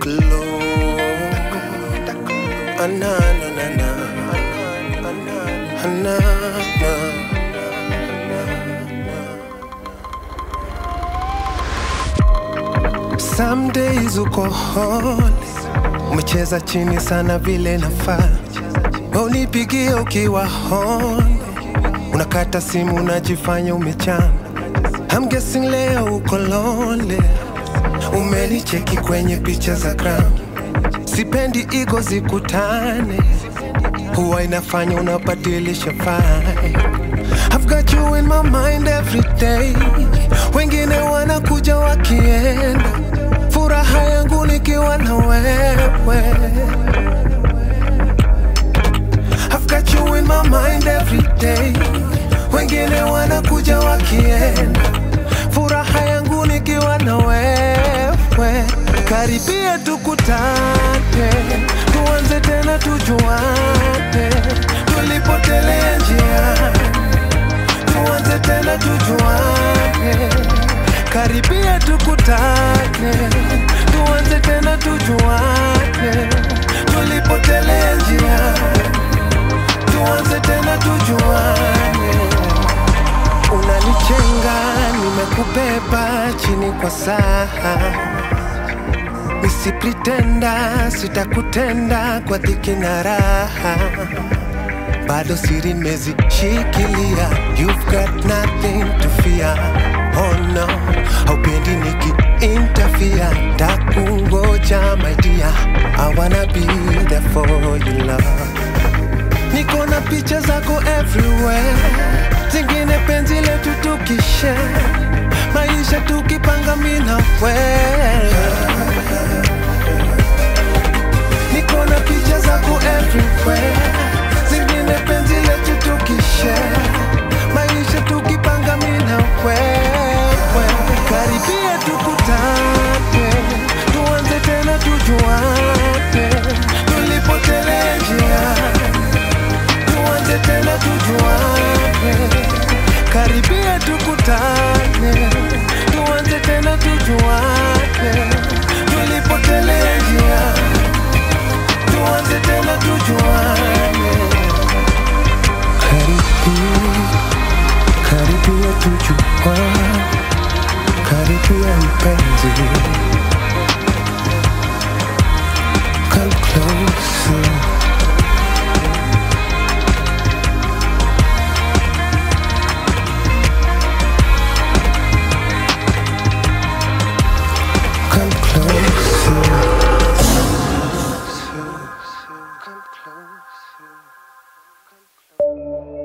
close. Ah, na, na, na, na. Ah, na, na. Some days uko hone, umecheza chini sana vile nafaa, unipigie ukiwa hone, unakata simu unajifanya umechana. I'm guessing leo uko lonely, umenicheki kwenye picha za gram, sipendi igo zikutane, huwa inafanya unabadilisha vibe. I've got you in my mind every day. Wengine wanakuja wakienda, furaha yangu nikiwa na wewe. I've got you in my mind every day. Wengine wanakuja wakienda, furaha yangu nikiwa na wewe. Karibia tukutane, tuanze tena tujuane, tulipotelea njiani tuanze tena tujuane, karibia tukutane, tuanze tena tujuane, tulipotelea njia, tuanze tena tujuane. Unanichenga, nimekubeba chini kwa saha, nisipritenda, sitakutenda kwa dhiki na raha bado siri nimezishikilia, you've got nothing to fear. Oh no, haupendi niki interfere, takungoja my dear, I wanna be there for you love. Niko na picha zako everywhere, zingine penzi letu tukishe, maisha tukipanga mimi na wewe. Niko na picha zako everywhere, zingine penzi letu tukishare, maisha tukipanga mimi na wewe. Karibia tukutane, tuanze tena tujuane, tulipotelea njia, tuanze tena tujuane. Karibia tukutane, tuanze tena tujuane, tulipotelea njia tuanze tena tujuane. Karibia, karibia tujuane, karibia mpenzi, come closer. Come closer. Come closer.